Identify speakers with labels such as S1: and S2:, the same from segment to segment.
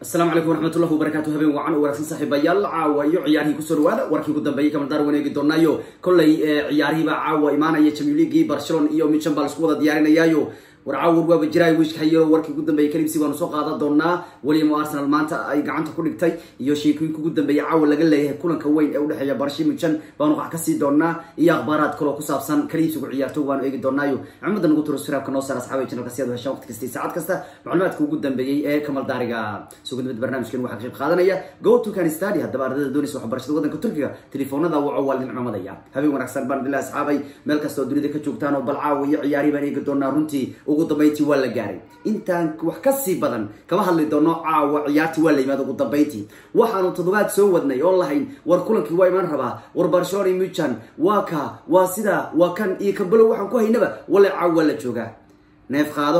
S1: asalaamu calaykum waraxmatullahi wabarakatu habeen wacan oo wanaagsan saaxiibayaal caawa iyo ciyaarihii kusoo dhawaada warkii ugu dambeeyey kamaldaar waneegi doonaayo kollay ciyaarihiibaa caawa imaanaya champion leaguii barcelona iyo michan baa laisku wada diyaarinayaayo war caawar waaba jiraay wiishka hayo warkii ugu dambeeyey kalibsi baanu soo qaadan doonaa weliamo arsenal maanta ay gacanta ku dhigtay iyo sheekooyinka ugu dambeeyey caawa laga leeyahay kulanka weyn ee udhexeeya barshi michan baanu qax kasii doonaa iyo akhbaaraad kaloo ku saabsan kalibsigu ciyaartooy baanu eegi doonaayo maxamada nagu turo siraabka noo saar asxaabay channelka si aad u heshaan waqti kasta iyo saacad kasta macluumaadka ugu dambeeyey ee kamal daariga sugadnimada barnaamijkan waxaa ka qayb qaadanaya go to can study haddaba ardayda doonaysa waxbarashada waddanka turkiga telefoonada waco waa lidin cumadaya habeen wanaagsan baan bilahi asxaabay meel kasta oo dunida ka joogtaan oo bal caawa iyo ciyaari baan eegi doonaa runtii ugu dambeyntii waa la gaaray intaan wax ka sii badan kama hadli doono caawa ciyaartii waa la yimaada ugu dambeyntii waxaanu toddobaad soo wadnay oon lahayn war kulankii waa imaan rabaa war barcelona iyo michan waa ka waa sida waa kan iyo kabalow waxaan ku haynaba wale caawa waa la joogaa neef qaado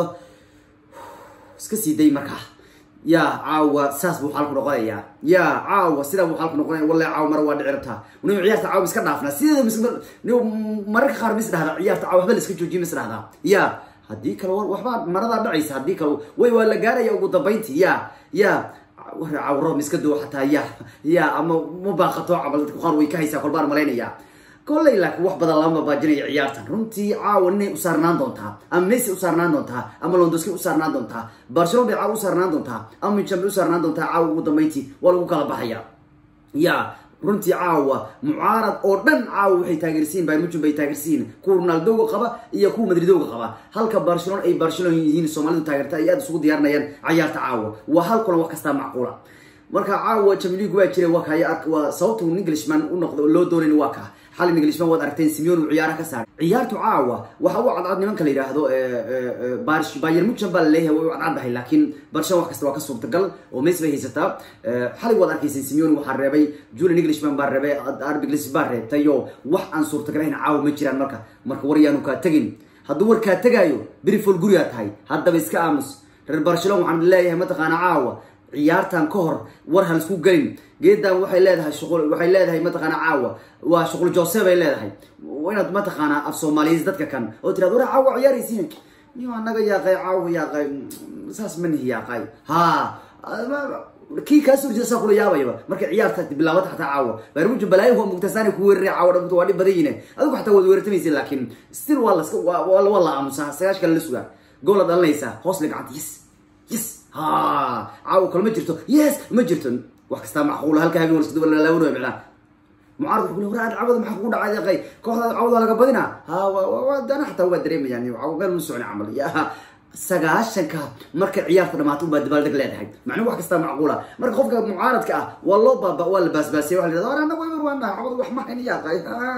S1: iska sii day markaa ya caawa saas buu xaalku noqonayaa ya caawa sidaa buu xaalku noqonaya walle caawa mara waa dhici rabtaa ni ciyaarta caawa iska dhaafnaa sideeda mararka qaar mis dhahdaa ciyaarta caawa waxba la iska joojiye mis dhahdaa ya haddii kale waxbaa maradaa dhacaysa haddii kale way waa la gaaraya ugu dambeyntii ya ya cawro miska doo xataa ya ya ama ma baaqato camal dadka qaar way ka haysaa kolbaan malaynaya kolley laakiin wax badan lama baajinaya ciyaartan runtii caawa ninay u saarnaan doontaa ama messi u saarnaan doontaa ama londoski u saarnaan doontaa barcelona bay caawa u saarnaan doontaa ama michan bay u saarnaan doontaa caawa ugu dambeyntii waa lagu kala baxaya ya runtii caawa mucaarad oo dhan caawa waxay taageersiin bayr mujun bay taageersiin kuwa ronaldoga qaba iyo kuwa madridoga qaba halka barcelona ay barcelona yihiin soomaalidu taageerta ay aada isugu diyaarinayaan cayaarta caawa waa hal kulan wax kastaa macquula marka caawa champions waa jira waa kaya waa sababta englishman u noqdo loo doonayn waa ka xalin englishman waad aragteen simeon uu ciyaaraha ka saaray ciyaartu caawa waxa u cadcad nimanka la yidhaahdo bayer muchan baa laleeyahay way u cadcaddahay laakiin barcelona wax kasta waa ka suurtagal oo messi bay haysataa xalay waad arkayseen simeon waxaa reebay julian englishman baa reebay arbiglis baa reebtay oo wax aan suurtagalahayn caawa ma jiraan marka marka war yaanu kaa tegin hadduu war kaa tegaayo berifol gurigaa tahay haddaba iska aamus reer barcelona waxaan leeyahay mataqaana caawa ciyaartan ka hor war hal isku gelin geedan waxay leedahay shuqul waxay leedahay mataqaana caawa waa shuqul jose bay leedahay inaad mataqaana af soomaaliyeys dadka kan oo tiraad war caawa ciyaaraysiin niyo anaga yaaqay caawa yaaqay saas ma nihi yaaqay ha kii kaa soo horjeeda saa kula yaabayaba markay ciyaarta bilaabata xataa caawa baarmujo balaayo waa mugtasaani ku weeraray caawa dhamto waa dhib badan yihiin adigu xataa waad weerartamaysa laakiin still waa laska waa la aamusaa sagaash kale la sugaa goola dhalinaysaa hoos la gacanta yes yes ha caawa kale ma jirto yes ma jirto wax kastaa macquula halka habeen walskadalaawanaya micnaa mucaarad wuxuu kule war aad cawada maxaa kugu dhacay qay kooxdaada cawada laga badina ha dana xataa waa dareemayaan cawa meel ma socni camal ya sagaashanka markay ciyaarta dhamaato ubaa dabaaldeg leedahay macnuu wax kastaa macquula marka qofka mucaaradka ah waa loo baaba waa la baasbaasiyay waa la yidhahda ana way warwaana cawada wax ma hayn yaaqay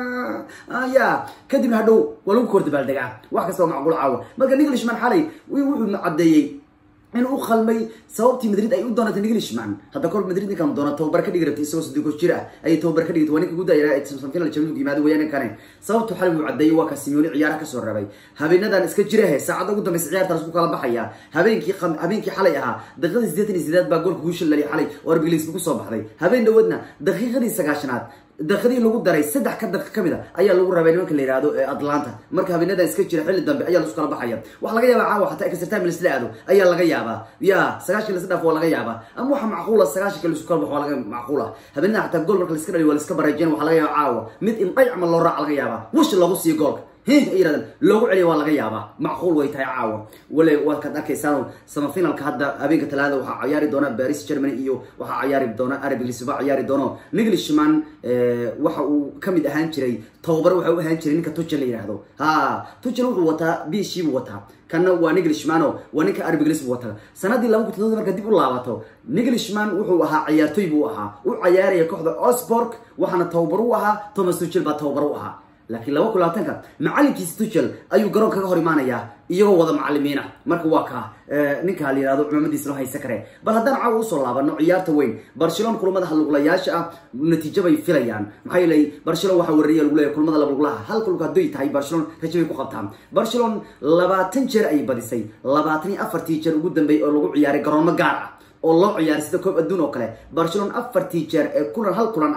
S1: ya kadibna hadhow waa lagu kor dabaaldegaa wax kasta waa macquul caawa marka englishman xalay wuxuu caddeeyey inuu u qalmay sababtii madrid ay u doonatay englishman hadda kol madrid ninkan doona tababar ka dhigi rabtay isagoo sadiko jir ah ayay tababar ka dhigtay waa ninka guddaya samfinal champions yimaado weeyaan ninkanen sababtu xalay wuu caddeeyey waa ka simeoni ciyaaraha kasoo rabay habeenadan iska jirahe saacadda ugu dambaysa ciyaartaas ku kala baxaya habeenkii habeenkii xalay ahaa daqiiqadii siddeetan iyo sideed baa goolka guusha laliy xalay oo arbigliisba kusoo baxday habeen dhawadna daqiiqadii sagaashanaad daqiiqadii lagu daray saddex ka daqiiq kamid a ayaa lagu rabay nimanka la yihahdo atlanta marka habeenadan iska jira xilli dambe ayaa lasu kala baxaya waxaa laga yaabaa caawa xataa extra time lasla aado ayaa laga yaabaa ya sagaashan lasla dhaaf waa laga yaabaa ama waxa macquula sagaashanka lasu kala baxo waa laga macquula habeenada xataa gool marka laska dhaliyo waa laska baraajeen waxaa laga yaaba caawa mid in dhaycma loo raaca laga yaabaa wish lagu siiyo goolka ay yirahdaan loogu celiya waa laga yaabaa macquul way tahay caawa wale waad kaad arkaysaan samafinalka hadda habeenka talaada waxaa cayaari doona baris germany iyo waxaa cayaari doona arabiglis ba cayaari doono englishman waxa uu kamid ahaan jiray tababar waxa u ahaan jiray ninka tuchel la yihahdo ha tuchel wuxuu wataa bishi buu wataa kana waa englishmano waa ninka arbiglis buu wataa sanadii laba kun toddoba marka dib u laabato englishman wuxuu ahaa ciyaartoy buu ahaa u cayaaraya kooxda osborg waxaana tababar u ahaa thomas tuchel baa tababar u ahaa laakiin laba kun labaatanka macalinkiisa tuchel ayuu garoon kaga hor imaanayaa iyagoo wada macalimiina marka waa ka ninka la yihahdo cumaamadiisa loo haysa kare bal haddaan caawa usoo laabano ciyaarta weyn barcelona kulamada haluglayaasha ah natiijo bay filayaan maxaa yeelay barcelona waxaa weerariya lagu leeyahy kulamada labluglaha hal kulug hadday tahay barcelona rajo bay ku qabtaan barcelona labaatan jeer ayay badisay labaatan iyo afartii jeer ugu dambeeyay oo lagu ciyaaray garoomo gaar ah oo loo ciyaaray sida koob adduun oo kale barcelona afartii jeer ee kulan hal kulan ah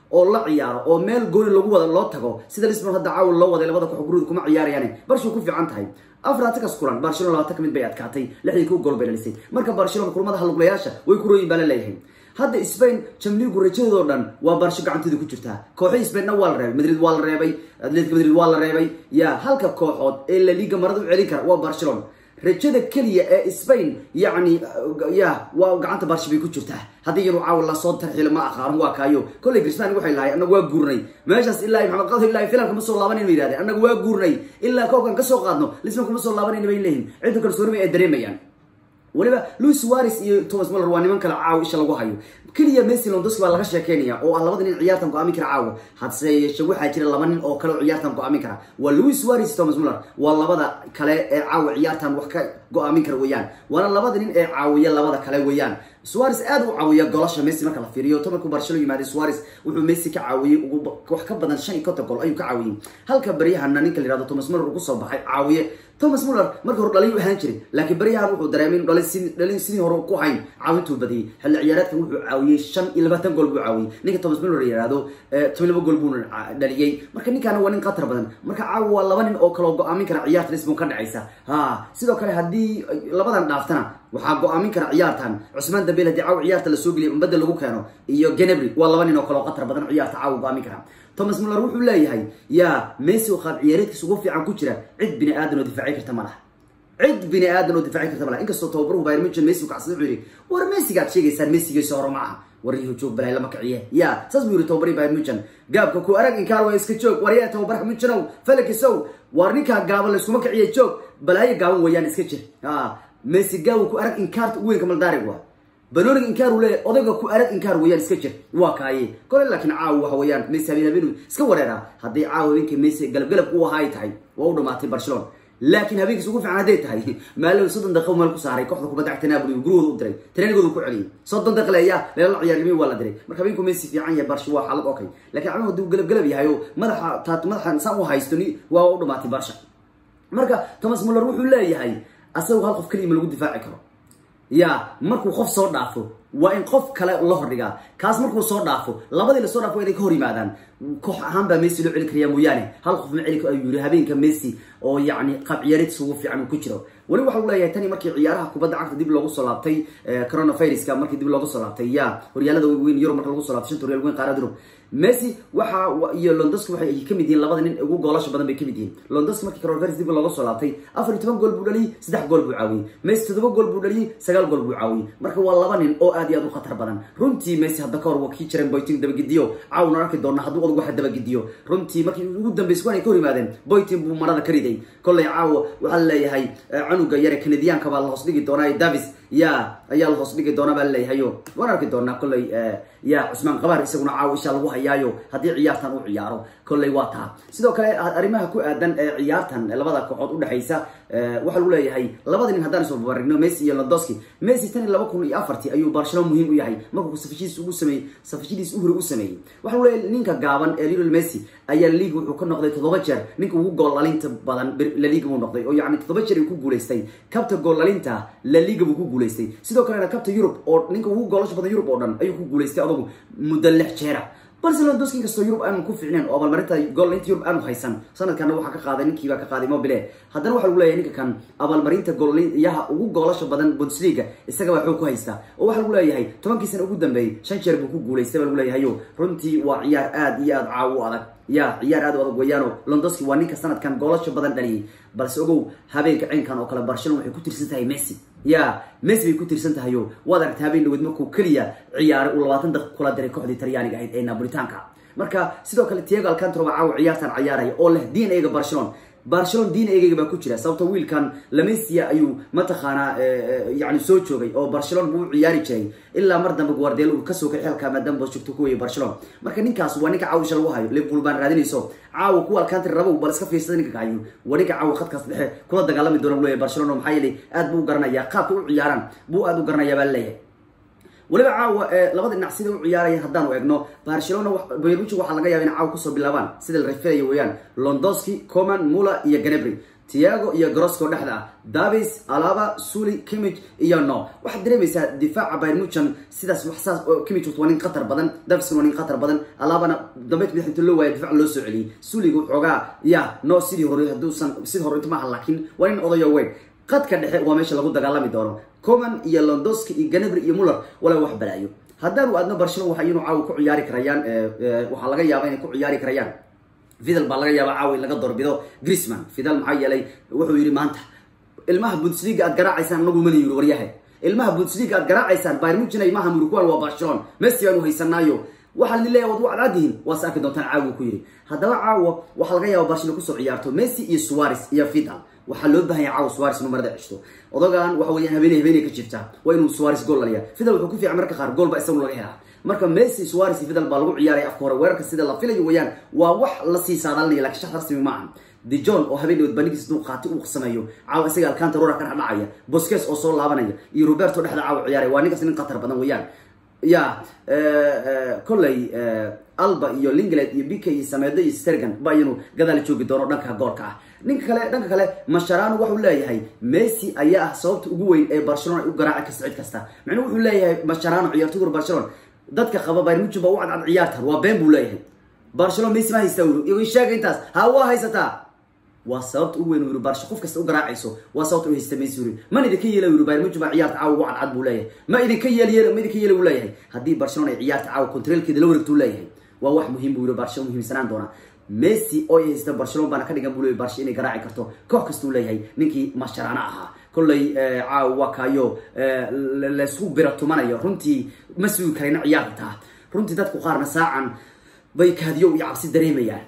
S1: oo la ciyaaro oo meel gooni lagu wada loo tago sida lisbon hadda caawa loo waday labada koox gurida kuma ciyaarayaan barshu ku fiican tahay afraatakas kulan barcelona labaatan ka mid bay adkaatay lixdii ku gool bay dhalisay marka barcelona kulmada haluglayaasha way ku rooyin baa la leeyahay hadda spain jamligu rajadoodoo dhan waa barsho gacanteeda ku jirtaa kooxii spainna waa la reebay madrid waa la reebay atletic madrid waa la reebay ya halka kooxood ee la liga marada u celin kara waa barcelona rajada keliya ee spain yacni ya waa gacanta barshi bay ku jirtaa haddii iyanu caawa lasoo tarxilo ma aqaaran waa kaayo kolley grisman waxay lahay annagu waa guurnay meeshaas ilaa maxamed qado ilaa filan kuma soo laabanayna bay yihahdeen annagu waa guurnay ilaa koobkan ka soo qaadno lisman kuma soo laabanayna bay leeyihin cidda kalsooni bay ay dareemayaan weliba louis suares iyo thomas muller waa niman kale caawa isha lagu hayo keliya messi londoski baa laga sheekeynaya oo ah labada nin ciyaartan go-aamin kara caawa hadse yeeshe waxaa jira laba nin oo kale oo ciyaartan go-aamin kara waa louis suares iyo thomas muller waa labada kale ee caawa ciyaartan wax ka go-aamin kara weeyaan waana labada nin ee caawiya labada kale weeyaan suares aad u caawiya golasha messi marka la fiiriyo tomarkuu barshelo yimaaday suares wuxuu messi ka caawiyey wax ka badan shan iyo konton gool ayuu ka caawiyey halka baryahana ninka la yihahdo thomas muller ugu soo baxay caawiye thomas muller marka hore dhaliyu ahaan jiray laakiin baryahan wuxuu dareemay inu dhalin sidii hore ku hayn caawintuu badiyey xilli ciyaareedkan wuxuu caawiyey shan iyo labaatan gool buu caawiyey ninka thomas muller yihahdo toban laba gool buuna dhaliyey marka ninkaana waa nin khatar badan marka caawa waa laba nin oo kaleo go-aamin kara ciyaarta lisbon ka dhacaysa ha sidoo kale haddii labadan dhaaftana waxaa go-aamin kara ciyaartan cusmaan dambeel hadii caawa ciyaarta lasoo geliya umbadda lagu keeno iyo genebry waa laba nin oo kaleo khatar badan ciyaarta caawa go-aamin kara thomas muller wuxuu leeyahay yaa messi oo qaab ciyaareedkiisa ugu fiican ku jira cid bini aadan oo difaaci karta ma laha cid bini aadan oo difaaci karta ma laha inkastoo tababaruhu bayr muchen messi kacsaday wuxuu yidhi war messigaad sheegaysaan messigiisa hore ma aha waryahu joog balay lama kiciye ya saas buu yiri tababari bayr muchen gaabka ku arag inkaar waa iska joog waryaa tababaraha muchenow falakisow war ninkaa gaaban layskuma kiciye joog balaayo gaaban weeyaan iska jir messi gaabu ku arag inkaarta weynka maldaarig waa banonig inkaaru leeyahy odayga ku arag inkaar weeyaan iska jir waa kaaye kole laakiin caawa waxa weeyaan messi habeen habeen iska wareeraa hadday caawa habeenkii messi galabgalab u ahaa ay tahay waa u dhamaatay barcelona laakiin habeenkiis ugu fiican hadday tahay maalow soddon daqiiqo meel ku saaray kooxda kubadda cagta napoli gurigooda u diray treenigooda ku celiyay soddon daqiiqo leeya leela ciyaarnimay waa la diray marka habeenku messi fiican yahay barsha waa xaalad okay laakiin caawa hadduu galabgalab yahay oo madaxa taat madaxa saan u haysto ni waa u dhamaatay barsha marka thomas muller wuxuu leeyahay asagu hal qof keliya ma lagu difaaci karo ya markuu qof soo dhaafo waa in qof kale la hordhigaa kaas markuu soo dhaafo labadii lasoo dhaafo waa inay ka hor yimaadaan koox ahaan baa messi loo celi karaya mooyaane hal qof ma celi ayuu yiri habeenka messi oo yacni qaab ciyaareedkiisa ugu fiican uu ku jiro weli waxa uu leeyahay tani markii ciyaaraha kubadda cagta dib loogu soo laabtay coronaviruska markii dib loogu soo laabtay ya horyaalada weyn yurub marka lagu soo laabtay shanta horyaal weyn qaarada yurub messi waxa iyo londoski waxay kamid yihiin labada nin ugu goolasha badan bay kamid yihiin londoski markii coronavirus dib looga soo laabtay afar iyo toban gool buu dhaliyey saddex gool buu caawiyey messi toddoba gool buu dhaliyey sagaal gool buu caawiyey marka waa laba nin oo aad iyo aad u khatar badan runtii messi hadda kahor waa kii jireen boyting dabagidiyo caawna arki doona hadduu odag waxa dabagidiyo runtii markii ugu dambeysay kuwan ay ka hor yimaadeen boyting buu marada ka riday kolley caawa waxaa laleeyahay canuga yare kanadiyaanka baa la hoos dhigi doonaa davis ya ayaa la hoos dhigi doona baa laleeyahayo waan arki doonaa kolley ya cusmaan qabaar isaguna caawa isha lagu hayaayo haddii ciyaartan uu ciyaaro kolley waa taa sidoo kale arrimaha ku aadan ee ciyaartan labada kooxood udhexaysa waxaa lagu leeyahay labada nin haddaan soo babarigno messi iyo londoski messi tan iyo laba kun iyo afartii ayuu barcelona muhiim u yahay markuu safashidiis ugu sameeyey safashidiis u hore u sameeyey waxaa lagu leeyahay ninka gaaban ee lionel messi ayaa laliga wuxuu ka noqday toddoba jeer ninka ugu gool dhalinta badan laliga buu noqday oo yacni toddoba jeer uu ku guulaystay kabta gool dhalinta laliga buu ku guulaystay sidoo kalena kabta yurub oo ninka ugu goolasha badan yurub oo dhan ayuu ku guulaystay adugu muddo lix jeera barcelona doski inkastoo yurub aanu ku ficneen oo abaalmarinta goolinta yurub aanu haysan sanadkana waxaa ka qaaday ninkiibaa ka qaaday mobile haddana waxaa lagu leeyahay ninka kan abaalmarinta goolyaha ugu goolasha badan bundesliga isagabaa xoog ku haysta oo waxaa lagu leeyahay tobankii sana ugu dambeeyey shan jeer buu ku guulaystay baa lagu leeyahayo runtii waa ciyaar aad iyo aad caawo u adag ya ciyaar aad u adag weeyaano londoski waa ninka sanadkan goolasha badan dhaliyay balse ogow habeenka cinkan oo kale barcelona waxay ku tirsan tahay messi ya messi bay ku tirsan tahayo waad aragtay habeen dhaweed markuu keliya ciyaaray uu labaatan daqiiq kula diray kooxdii talyaaniga ahayd ee napolitaanka marka sidoo kale tiago alcantro baa caawa ciyaartan ciyaaraya oo leh d n a ga barcelona barcelona d n a ga baa ku jira sababto wiilkan lamesia ayuu mataqaanaa yani soo joogay oo barcelona buu u ciyaari jiray ilaa mar dambe guardel uu kasoo kay xelka maadaama joogto ku weyay barcelona marka ninkaas waa ninka caawisha lagu hayo liverpool baan raadinayso caawa kuwa alcantry rabow bal iska fiirsada ninka kahayo waa ninka caawa khadkaas dhexe kula dagaalami doona leeyahay barcelona maxaa yeelay aad buu u garanayaa qaabka u ciyaaraan buu aad u garanayaa baa leeyahay weliba caawa labada dhinac sida u ciyaaraya haddaanu eegno barcelona bayruji waxaa laga yaaba in caawa kusoo bilaabaan sida la rafilaya weeyaan londoski coman mula iyo ganebry tiago iyo grosco dhexda ah davis alaba suli kimich iyo no waxaad dareemaysaa difaaca bayr muchan sidaas waxsaas kimich waa nin khatar badan davis waa nin khatar badan alabana dambeyd madax inta loo waaya difac loo soo celiyey suliga xoogaa ya no sidii hore hadduusan sidii hore inta maaha laakiin waa nin odayo weyn qadka dhexe waa meesha lagu dagaalami doono coman iyo londoski iyo ganabri iyo muller walaa wax balaayo haddaanu aadno barcelona waxa iyanu caawa ku ciyaari karayaan waxaa laga yaaba inay ku ciyaari karayaan fidal baa laga yaaba caawa in laga doorbido grisman fidal maxaa yeelay wuxuu yidhi maanta ilmaha bundesliga aad garaacaysaan anagu mana yiri waryahe ilmaha bundesliga aad garaacaysaan bayr muchin ilmaha muruguan waa barcelona messi baanu haysanaayo waxaa la leeyahay waad u cadcaadihin waase arki doontaan caawa ku yidhi haddaba caawa waxaa laga yaaba barcelona kusoo ciyaarto messi iyo suares iyo fidal waxaa loo bahan yahay caawa suares inuu marada ceshto odagan waxa weeyaan habeenay habeenay ka jirta waa inuu suares gool laliya fidal wuxuu ku fiican marka qaar gool ba isagu laga helaa marka messi suares iyo fidal baa lagu ciyaaraya afka hore weerarka sida la filayo weeyaan waa wax lasii saadaalinaya lakin shax rasmi ma aha dijon oo habeen bandhigiis duu qaati uu sameeyo caawa isaga alcantarora ka dhacaya bosques oo soo laabanaya iyo roberto dhexda caawa ciyaaraya waa ninkaas nin khatar badan weeyaan ya kolley alba iyo lingland iyo bk iyo sameedo iyo stergan ba iyanu gadaal joogi doono dhanka goolka ah ninka kale dhanka kale masharano waxuu leeyahay messi ayaa ah sababta ugu weyn ee barcelona ay u garaaci kasta cid kasta macnuu wuxuu leeyahay masharano ciyaartoyga barcelona dadka qaba bayr muchin ba u cadcad ciyaartan waa been buu leeyahay barcelona messi ma haystaa uri igo sheega intaas ha waa haysataa waa sababta ugu weyn yuri barsha qof kasta u garaacayso waa sababta u haysta messi uri man idinka yeela yuri bayr muchin baa ciyaarta caawa ugu cadcad buu leeyahay ma idinka yeel yeel ma idinka yeela buu leeyahay haddii barcelona ay ciyaarta caawa controlkeeda la wareegtuu leeyahay waa wax muhiim buu yiri barcelona muhiimsanaan doona messi oo ay haysta barcelona baana ka dhigan buu leeyahay barsha inay garaaci karto koox kastuu leeyahay ninkii masharana ahaa kolley caawa waa kaayo laysku bira tumanayo runtii ma sugi karayna ciyaarta runtii dadku qaarna saacan bay kaadiyo iyo cabsi dareemayaan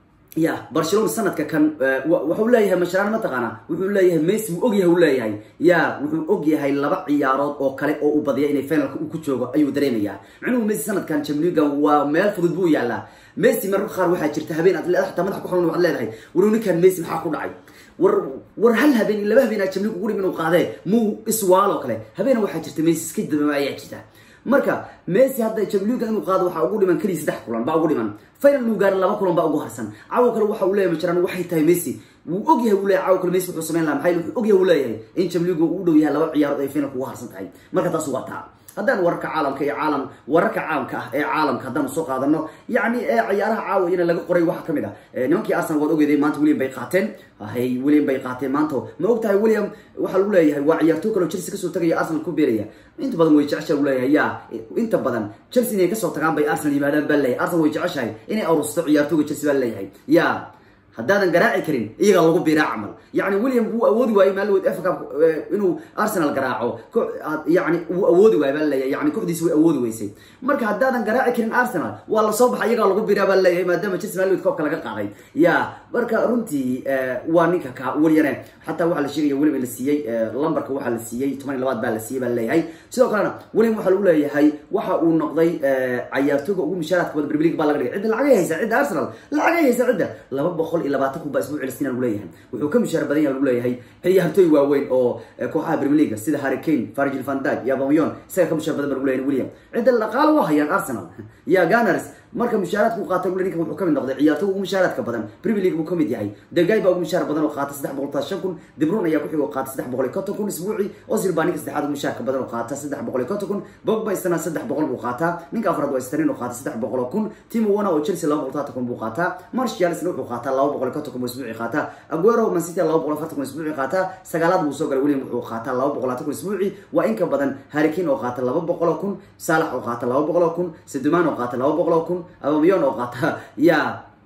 S1: ya barcelona sanadka kan waxuu leeyahay masharaan mataqaana wuxuu leeyahay messi wuu ogyahay u leeyahay ya wuxuu ogyahay laba ciyaarood oo kale oo u badiya inay finalka uu ku joogo ayuu dareemayaa macnuhu messi sanadkan jamligan waa meel fudud buu yaalaa messi mararka qaar waxaa jirta habeen aad xataa madax ku xanuun waxaad leedahay war ninkan messi maxaa ku dhacay war war hal habeen iyo laba habeen aa jamlig ugu dhim inuu qaadee muu iswaaloo kale habeena waxaa jirta messi iska dabama ayaa jirta marka messi hadda jamliga inuu qaado waxaa ugu dhiman keliya saddex kulan baa ugu dhiman final inuu gaaro laba kulan baa ugu harsan caawo kale waxa uu leeyahay majaraan waxay tahay messi wuu ogyahay uu leeyahay caawo kale messi wuxuu samayn lahaa maxay wuxuu ogyahay uu leeyahay in jamliga uu u dhow yahay laba ciyaarood ay finalka ugu harsan tahay marka taas waa taa haddaan wararka caalamka iyo caalam wararka caamka ah ee caalamka haddaanu soo qaadano yacni ee ciyaaraha caawayana laga qoray waxaa kamid ah nimankii arsenal waad ogeeday maanta william bay qaateen hay william bay qaateen maanta ma og tahay william waxaa lagu leeyahay waa ciyaartoo kaleo chelsea kasoo tagaya arsenal ku beeraya inta badan way jeceshahay u leeyahay ya inta badan chelsea inay kasoo tagaan bay arsenal yimaadaan baa leeyahay arsenal way jeceshahay inay arusto ciyaartooga chelsea baa leeyahay ya haddaadan garaaci karin iyagaa lagu biraa camal yani william wuu awoodi waayey maalwood f cup inuu arsenal garaaco yani wuu awoodi waayey baa leeyahay yani kooxdiisi way awoodi weysay marka haddaadan garaaci karin arsenal waa lasoo baxa iyagaa lagu biraa baa leeyahay maadaama chelsea maalwood koobka laga qaaday ya marka runtii waa ninka ka weliyane xataa waxaa la sheegaya william in la siiyey lambarka waxaa la siiyey toban iyo labaad baa la siiyey baa leeyahay sidoo kalena william waxaa lagu leeyahay waxa uu noqday cayaartooga ugu mishaaraadka badan premier league baa laga dhigay cidda lacagay haysa cidda arsenal lacagay haysa cidda laba boqol iyo labaatan kun baa isbuuci lastina lagu leeyahay wuxuu ka mishaar badan yahay lagu leeyahay ciyaartooy waaweyn oo kooxaha premier league sida harry kane fargil van dijk iyo aubameyang isaga ka mishaar badan ba lagu leeyahay william cidda dhaqaale waa hayaan arsenal ya gunners marka mushaaraadka u qaata ninka wuxuu kamid noqday ciyaartooy ugu mushaaraadka badan premier league buu kamid yahay degay baa ugu mushaar badan oo qaata saddex boqol taas shan kun dibrun ayaa kuxig oo qaata saddex boqol iyo konton kun isbuuci osil baa ninka saddexaad ugu mushaarka badan oo qaata saddex boqol iyo konton kun bogba istana saddex boqol buu qaataa ninka afraad waa istarin oo qaata saddex boqol oo kun timo wana oo chelsea laba boqol taatan kun buu qaataa martial isna wuxuu qaataa laba boqol iyo konton kun buu isbuuci qaataa aguero man city laba boqol afartan kun isbuuci qaataa sagaalaad buu soo galay william wuxuu qaataa laba boqol labaatan kun isbuuci waa in ka badan harrikin oo qaata laba boqol oo kun saalax oo qaata laba boqol oo kun seduman oo qaata laba boqol oo kun abamiyon oo qaata ya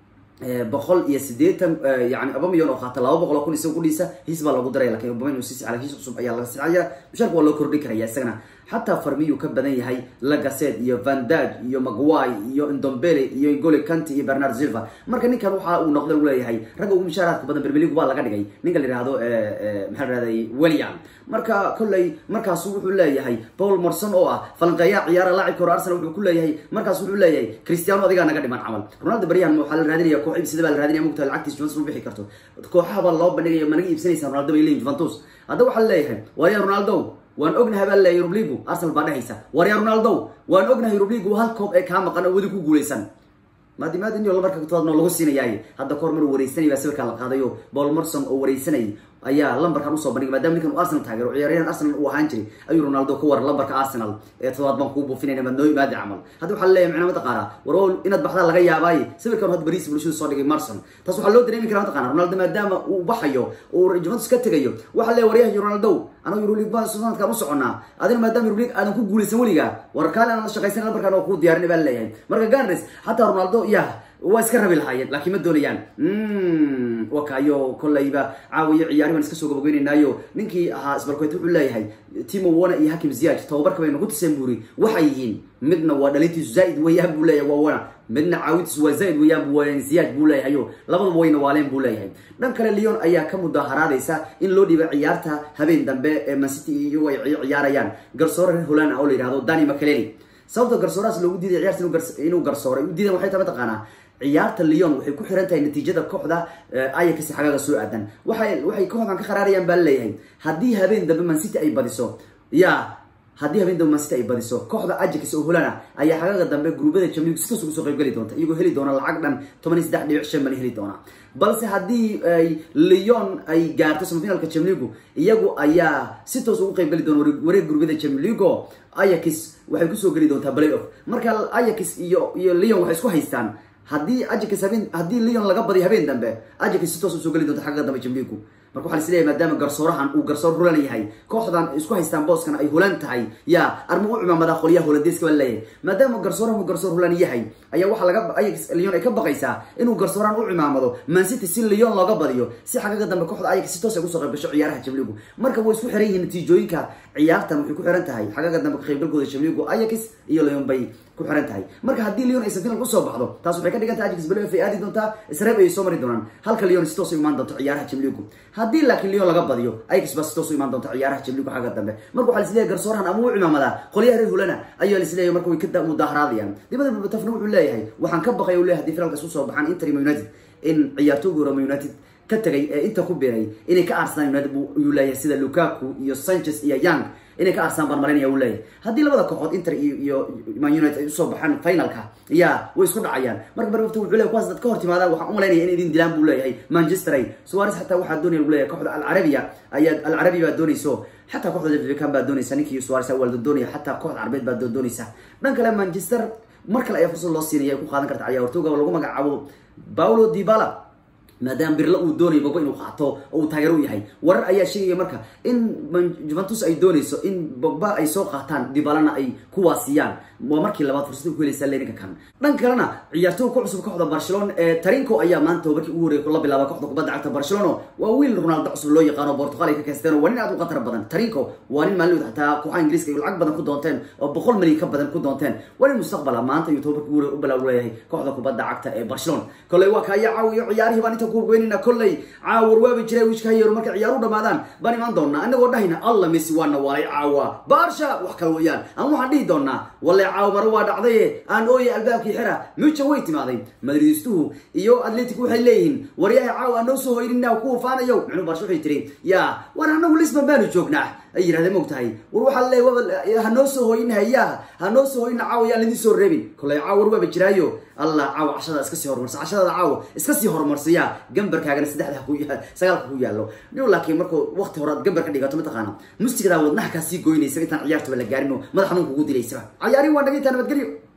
S1: boqol iyo sideetan yani abamiyon oo qaata laba boqol oo kun isaga kudhiisa hiis baa loogu daraya lakin obamayn sis ala hiis cusub ayaa laga sicaya mushaarka waa loo kordhin karaya isagana xataa farmiyuu ka badan yahay lagaset iyo vandag iyo magway iyo indombele iyo gole canty iyo bernard silva marka ninkan waxa uu noqda u leeyahay ragga ugu mushaaraadka badan bermelig baa laga dhigay ninka la yihahdo maxaa la rahday william marka kolley markaasu wuxuu leeyahay paul morson oo ah falanqeeyaha ciyaara laacibka hore arsenal wuxuu ku leeyahay markaas wuxuu leeyahay cristiano adigaa naga dhiman camal ronaldo baryahan waxaa la raadinaya koox ibsida baa la raadinaya mugta lacagtiis juventus u bixi karto kooxaha baa loo bandhigaya ma naga iibsanaysa ronaldo bay leeyihin juventus hadda waxaa leeyahay waaya ronaldo waan ognahay baa leeyahay yurubligu arsenal baa dhehaysa warya ronaldo waan ognahay yurubligu hal koob ee kaa maqan oo weli ku guuleysan maadimaad in lambarka tobaad noo lagu siinayaay hadda kahor mar wareysanay baa sawirkaa la qaadayo paul morson oo wareysanay ayaa lambarkan usoo bandhigay maadama ninkan uu arsenal taageero ciyaaryahan arsenal uu ahaan jiray ayuu ronaldo ka war lambarka arsenal ee todobaad baan kuu buufinayna maad noo imaadi camal hadda waxaa leeyahay macnaa mataqaana war inaad baxdaa laga yaabaaye sawirkan hadda bariis bulshadu soo dhigay marson taas waxaa loo dareemi karaa mataqana ronaldo maadaama uu baxayo uu juventus ka tegayo waxaa leeyahay waryahay ronaldo anagu euroleague baan sanadkan u soconaa adina maadaama euroleague aadan ku guulaysan weligaa war kaale aan la shaqaysan lambarkan oo kuu diyaarinay baa leeyahay marka ganres xataa ronaldo yah waa iska rabi lahaayeen laakiin ma doonayaan wakayo kolleyba caawiyo ciyaari baan iska soo gabageynaynaayo ninkii ahaa isbarkoet wuxuu leeyahay timo wana iyo hakim ziyaj tababarka baynu ku tuseen buuri waxay yihiin midna waa dhalintiisu zaaid weeyaan buu leeyahay waa wana midna caawintiisu waa zaaid weeyaan bu ziyaj buu leeyahayo labadaba wayna waaleen buu leeyahay dhan kale leon ayaa ka mudaharaadaysa in loo dhiibay ciyaarta habeen dambe ee mancity iyagu ay ciyaarayaan garsoore reer holand ah oo la yihahdo dani makaleli sababta garsoorahaas loogu diiday ciyaarta inuu garsooray u diidan waxay tahay mataqaanaa ciyaarta leon waxay ku xiran tahay natiijada kooxda ayax xagaaga soo aadan waay waxay kooxdan ka qaraarayaan baa leeyahay haddii habeen dambe mancity ay badiso ya haddii habeen dambe mancity ay badiso kooxda ajax oo holana ayaa xagaaga dambe gruubada jamlig si toos ugu soo qayb geli doonta iyagoo heli doona lacag dhan toban iyo saddex dhibic shan bana heli doona balse haddii ay leon ay gaarto samafinalka jamligu iyagu ayaa si toos ugu qayb geli doona wareeg gruubada jamligo ayax waxay kusoo geli doontaa play off marka ayax iyo iyo leon waxay isku haystaan haddii ajax habeen haddii leon laga badiyo habeen dambe ajax si toos usoo geli doonta xagga dambe jamligu marka waxaa lisleeyahay maadaama garsoorahan uu garsoor hulan yahay kooxdan isku haystaan booskan ay hulan tahay ya arma u cimaamadaa qolyaha holandeeska baa leeyahay maadaama garsoorahan uu garsoor hulan yahay ayaa waxaa laga ayax leon ay ka baqaysaa inuu garsoorahan u cimaamado mancity si leon looga badiyo si xagaga dambe kooxda ayax si toos ay kusoo qayb gasho ciyaaraha jamligu marka way isku xiran yihiin natiijooyinka ciyaartan waxay ku xiran tahay xagaga dambe ka qaybgalkooda jamligu ayax iyo leon bay ku xiran tahay marka haddii leon aysan final usoo baxdo taas waxay ka dhigan tahay ajax belo ay aadi doontaa isreeb ayay soo mari doonaan halka leon si toos u imaan doonto ciyaaraha jamligu haddii laakiin leon laga badiyo ayax baa si toos u imaan doonta ciyaaraha jamligu xagga dambe marka waxaa lisleeyahay garsoorahan ama u cimaamadaa qolyaha reer hulana ayaa lisleeyahay marka way ka mudaharaadayaan dibada babatafna wuxuu leeyahay waxaan ka baqay u leeyahay hadii finalkaas usoo baxaan inter united in ciyaartooyga roma united ka tagay ee inta ku biray inay ka aarsadaan united yuu leeyahay sida lukaku iyo sanchez iyo young inay ka arsaan baan marinaya u leeyahay haddii labada kooxood inter iyo man united ay usoo baxaan finalka ya way isku dhacayaan marka barwafta wuxuu leeyahy kuwaas dad ka hor timaadaan waxaan umalaynaya in idin dilaan buu leeyahay manchester ay suwares xataa waxaa doonaya lagu leeyahay kooxda alcarabiya ayaa alcarabi baa doonayso xataa kooxda jafrican baa doonaysa ninkii suwares waaldo doonaya xataa kooxda carabeed baa doonaysa dhan kale manchester mar kale ayaa fursad loo siinaya ay ku qaadan karta ciyaartooga lagu magacaabo paulo dibala maadaama birla uu doonayo bogba inuu qaato oo uu taageero u yahay warar ayaa sheegaya marka in juventus ay doonayso in bogba ay soo qaataan dibalana ay kuwaasiyaan waa markii labaad fursada ku helaysa leninka kan dhan kalena ciyaartooga ku cusub kooxda barcelona ee tarinko ayaa maanta markii ugu horreeyay la bilaaba kooxda kubadda cagta barcelona waa wiil ronaldo cusub loo yaqaano portugal ay ka kaysteen waa nin aad u khatar badan tarinko waa nin maalin xataa kooxaha ingiriiska ay lacag badan ku doonteen oo boqol milyan ka badan ku doonteen waa nin mustaqbala maanta iyo tobabarkii ugu horreeyay u bilaab leeyahay kooxda kubadda cagta ee barcelona koley waa kaya caawiyo ciyaarihii baan inta kuweynayna kolley caawar waabi jiray wiishka hayeero markay ciyaaru dhamaadaan baan imaan doonaa inagoo dhahayna alla messi waana waalay caawa baarsha wax kale weeyaan ama waxaan dhihi doonaa walle caawa mare waa dhacdaye aan ooye albaabkii xira muja way timaaday madridistuhu iyo atletic waxay leeyihiin waryaha caawa aan noo soo hoynina kuwa faanayo micnuu baarsha waxay tiri ya war anagu lisbon baanu joognaa ay yirahdeen ma ogtahay war waxaa leey hanoo soo hooyin hayaa hanoo soo hooyina caawa yaan lidin soo reebin kolley caawa war waaba jiraayo allah caawa cashada iska sii horumarsa cashadaada caawa iska sii horumarsiya gambarkaagana saddexda ku sagaalka ku yaallo dhiw laakiin markuu waqti hore aad gambar ka dhigato mataqaana mustigada wadnaha kaa sii goynaysa intaan ciyaartaba la gaarin oo madax xanuun kugu dilaysaba cayaari waan dhagaytaa nabadgelyo